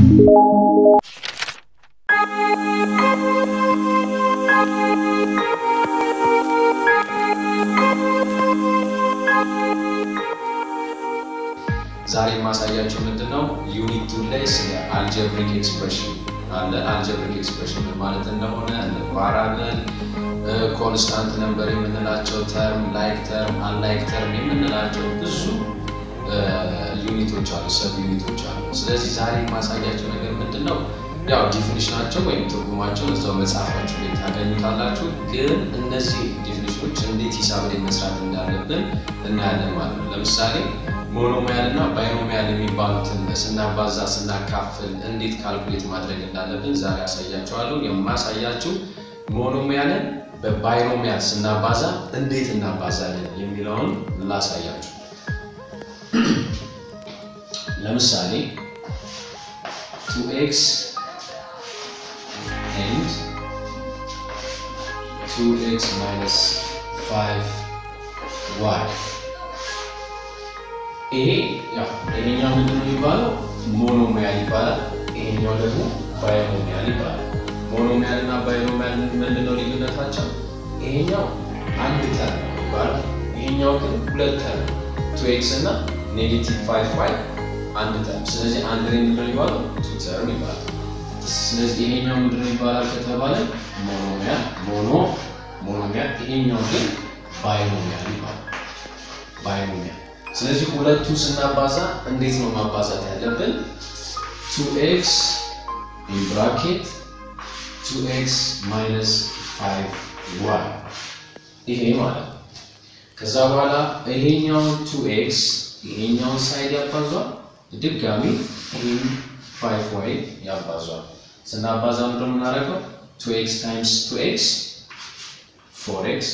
ዛሬ የማሳያችሁ ምንድን ነው ዩኒት ቱ ላይ ስለ አልጀብሪክ ኤክስፕሬሽን አለ። አልጀብሪክ ኤክስፕሬሽን ማለት እንደሆነ እንባራለን። ኮንስታንት ነምበር የምንላቸው ተርም፣ ላይክ ተርም፣ አንላይክ ተርም የምንላቸው ብዙ ዩኒቶች አሉ፣ ሰብ ዩኒቶች አሉ። ስለዚህ ዛሬ የማሳያቸው ነገር ምንድን ነው ያው ዲፊኒሽናቸው ወይም ትርጉማቸው እዛው መጽሐፋችሁ ላይ ታገኙታላችሁ። ግን እነዚህ ዲፊኒሽኖች እንዴት ሂሳብ ላይ መስራት እንዳለብን እናያለን ማለት ነው። ለምሳሌ ሞኖሚያል እና ባይኖሚያል የሚባሉትን ስናባዛ ስናካፍል እንዴት ካልኩሌት ማድረግ እንዳለብን ዛሬ አሳያቸዋለሁ። የማሳያችሁ ሞኖሚያልን በባይኖሚያል ስናባዛ እንዴት እናባዛለን የሚለውን ላሳያችሁ። ለምሳሌ ቱ ኤክስ ኤንድ ቱ ኤክስ ማይነስ ፋይቭ ዋይ ይሄ ያው ይሄኛው ምንድን ነው የሚባለው? ሞኖሚያል ይባላል። ይሄኛው ደግሞ ባይኖሚያል ይባላል። ሞኖሚያል እና ባይኖሚያል ምንድን ነው ልዩነታቸው? ይሄኛው አንድ ተርም ነው የሚባለው፣ ይሄኛው ግን ሁለት ተርም ቱ ኤክስ እና ኔጌቲቭ ፋይቭ ዋይ አንድ ተርም። ስለዚህ አንድ ላይ ምንድን ነው የሚባለው? ቱ ተርም ይባላል። ስለዚህ ይሄኛው ምንድን ነው ይባላል ከተባለ ሞኖሚያል ሞኖ ሞኖሚያል፣ ይሄኛው ግን ባይኖሚያል ይባላል። ባይኖሚያል ስለዚህ ሁለቱ ስናባዛ እንዴት ነው ማባዛት ያለብን? ቱ ኤክስ ኢን ብራኬት ቱ ኤክስ ማይነስ ፋይቭ ዋይ ይሄ ማለት ነው። ከዛ በኋላ ይሄኛውን ቱ ኤክስ ይሄኛውን ሳይድ ያባዟል፣ ድጋሚ ይህም ፋይቭ ዋይ ያባዟል። ስናባዛ ምንድን ነው የምናደርገው? ቱ ኤክስ ታይምስ ቱ ኤክስ ፎር ኤክስ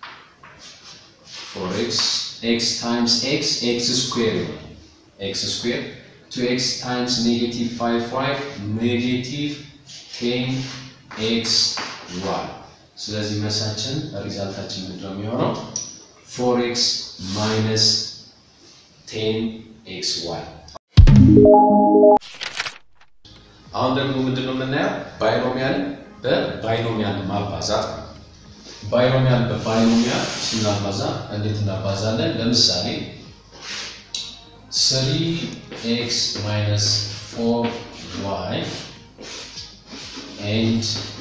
ፎር ኤክስ ኤክስ ታይምስ ኤክስ ኤክስ ስኩዌር ይሆናል። ኤክስ ስኩዌር ቱ ኤክስ ታይምስ ኔጌቲቭ ፋይቭ ዋይ ኔጌቲቭ ቴን ኤክስ ዋይ። ስለዚህ መልሳችን ሪዛልታችን ምንድን ነው የሚሆነው? ፎር ኤክስ ማይነስ ቴን ኤክስ ዋይ። አሁን ደግሞ ምንድን ነው የምናየው? ባይኖሚያል በባይኖሚያል ማባዛት ነው። ባይኖሚያል በባይኖሚያል ስናባዛ እንዴት እናባዛለን? ለምሳሌ ስሪ ኤክስ ማይነስ ፎር ዋይ ኤንድ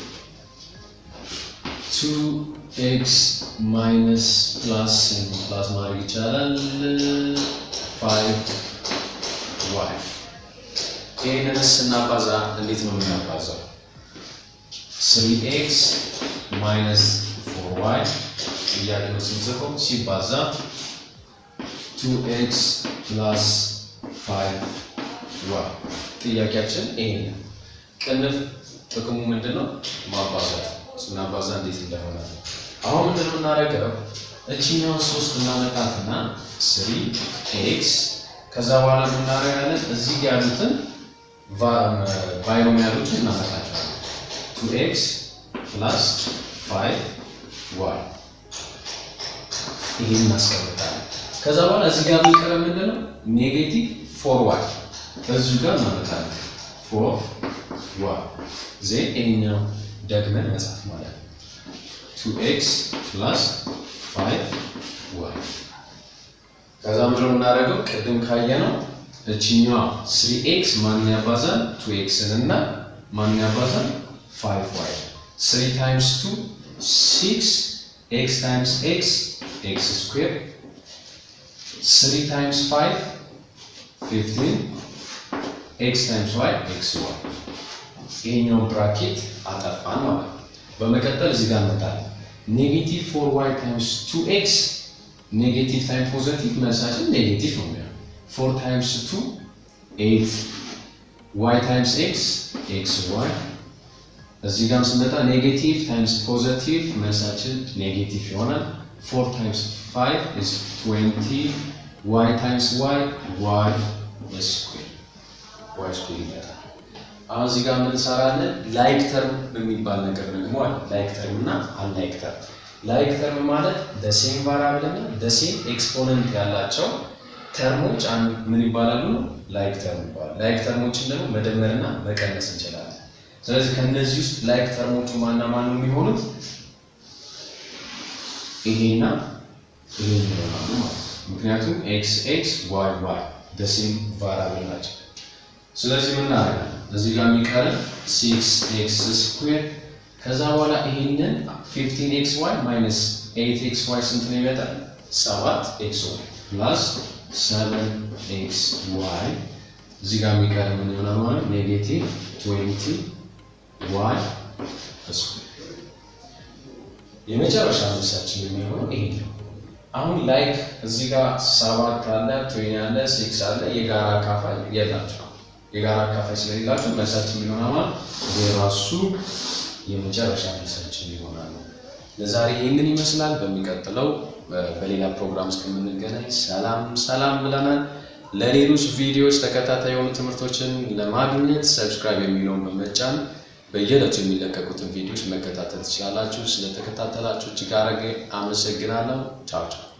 ቱ ኤክስ ማይነስ ፕላስ ፕላስ ማድረግ ይቻላል ፋይቭ ዋይ። ይህንን ስናባዛ እንዴት ነው የምናባዛው? ስሪ ኤክስ ማይነስ ዋይ እያደረገው ስንጽፈው ሲባዛ ቱ ኤክስ ፕላስ ፋይቭ ዋይ። ጥያቄያችን ይሄ ነው። ቅንፍ ጥቅሙ ምንድን ነው? ማባዛት። ስናባዛ እንዴት እንደሆነ አሁን ምንድን ነው የምናደርገው? እችኛውን ሶስት እናመጣትና ስሪ ኤክስ ከዛ በኋላ የምናደርጋለን እዚህ ጋ ያሉትን ባይኖሚያሎችን እናመጣቸዋለን ቱ ኤክስ ፕላስ ፋይቭ ዋይ ይህን እናስቀምጣለን። ከዛ በኋላ እዚህ ጋር የሚቀረ ምንድን ነው? ኔጌቲቭ ፎር ዋይ እዚሁ ጋር እናመጣለን። ፎር ዋይ ዜ ይሄኛው ደግመን መጻፍ ማለት ነው። ቱ ኤክስ ፕላስ ፋይቭ ዋይ ከዛ ምንድነው የምናደርገው? ቅድም ካየነው እችኛዋ ስሪ ኤክስ ማንን ያባዛል? ቱ ኤክስን እና ማንን ያባዛል? ፋይቭ ዋይ ስሪ ታይምስ ቱ ሲክስ ኤክስ ታይምስ ኤክስ ኤክስ ስኩዌር ስሪ ታይምስ ፋይቭ ፊፍቲን ኤክስ ታይምስ ዋይ ኤክስ ዋይ ይሄኛውን ብራኬት አጠፋን ማለት ነው። በመቀጠል እዚህ ጋር እንመጣለን። ኔጌቲቭ ፎር ዋይ ታይምስ ቱ ኤክስ ኔጌቲቭ ታይም ፖዘቲቭ መልሳችን ኔጌቲቭ ነው የሚሆነው። ፎር ታይምስ ቱ ኤይት ዋይ ታይምስ ኤክስ ኤክስ ዋይ እዚህ ጋር ስንመጣ ኔጌቲቭ ታይምስ ፖዘቲቭ መልሳችን ኔጌቲቭ ይሆናል። ፎር ታይምስ ፋይቭ ኢዝ ትዌንቲ ዋይ ታይምስ ዋይ ዋይ ስኩዌር ዋይ ስኩዌር ይመጣል። አሁን እዚህ ጋር የምንሰራለን ላይክ ተርም የሚባል ነገር ደግሞ አለ። ላይክ ተርም እና አንላይክ ተርም። ላይክ ተርም ማለት ደሴም ቫራብል እና ደሴም ኤክስፖነንት ያላቸው ተርሞች አንድ ምን ይባላሉ? ላይክ ተርም ይባላሉ። ላይክ ተርሞችን ደግሞ መደመርና መቀነስ እንችላለን። ስለዚህ ከእነዚህ ውስጥ ላይክ ተርሞቹ ማና ማን ነው የሚሆኑት? ይሄና ይሄ ይሆናሉ ማለት ነው። ምክንያቱም ኤክስ ኤክስ ዋይ ዋይ ደሴም ቫራብል ናቸው። ስለዚህ ምን እናደርጋለን? እዚህ ጋር የሚቀረን ሲክስ ኤክስ ስኩዌር ከዛ በኋላ ይሄንን ፊፍቲን ኤክስ ዋይ ማይነስ ኤይት ኤክስ ዋይ ስንት ነው ይመጣል? ሰባት ኤክስ ዋይ ፕላስ ሰቨን ኤክስ ዋይ እዚህ ጋር የሚቀር ምን ይሆናል ማለት ኔጌቲቭ ትዌንቲ ዋይ ስኩዌር የመጨረሻ መልሳችን የሚሆነው ይሄ ነው። አሁን ላይክ እዚህ ጋር ሰባት አለ፣ ትዌኒ አለ፣ ሲክስ አለ። የጋራ አካፋይ የላቸው። የጋራ አካፋይ ስለሌላቸው መልሳችን የሚሆነው ማለት የራሱ የመጨረሻ መልሳችን ይሆናል። ለዛሬ ይህንን ይመስላል። በሚቀጥለው በሌላ ፕሮግራም እስከምንገናኝ ሰላም ሰላም ብለናል። ለሌሎች ቪዲዮዎች ተከታታይ የሆኑ ትምህርቶችን ለማግኘት ሰብስክራይብ የሚለውን በመጫን በየዕለቱ የሚለቀቁትን ቪዲዮዎች መከታተል ትችላላችሁ። ስለተከታተላችሁ እጅግ አድርጌ አመሰግናለሁ። ቻው ቻው።